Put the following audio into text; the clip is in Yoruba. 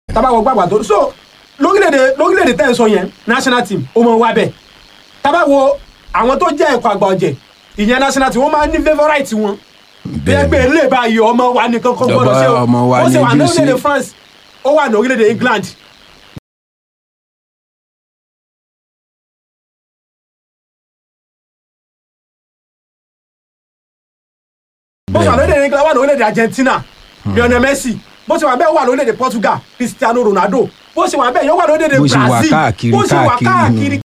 tábàwọ̀ gbàgbà tó so lórílẹ̀‐èdè lórílẹ̀‐èdè tẹ́ ẹ̀ sọ yẹn national team ó mọ̀ wá bẹ́ẹ̀ tábàwọ̀ àwọn tó jẹ́ ẹ̀kọ́ àgbà ọ̀jẹ̀ ìyẹn national team wọ́n máa ń ní favourite wọn bí ẹgbẹ́ ilé báyìí ọmọ wa nìkan kan gbọ́dọ̀ ṣe o Ọmọ wa ó ṣe wà ní níjú sí. orílẹ̀‐èdè France ó wà ní orílẹ̀‐èdè England bó ṣe wà lórílẹ̀‐èdè England wà ní orílẹ̀‐èdè Argentina Lionel Messi bó ṣe wà bẹ́ẹ̀ wà lórílẹ̀‐èdè Portugal Cristiano Ronaldo bó ṣe wà bẹ́ẹ̀ yóò wà lórílẹ̀‐èdè Bó ṣe wà Brazil káàkiri, bó ṣe wà káàkiri ni. káàkiri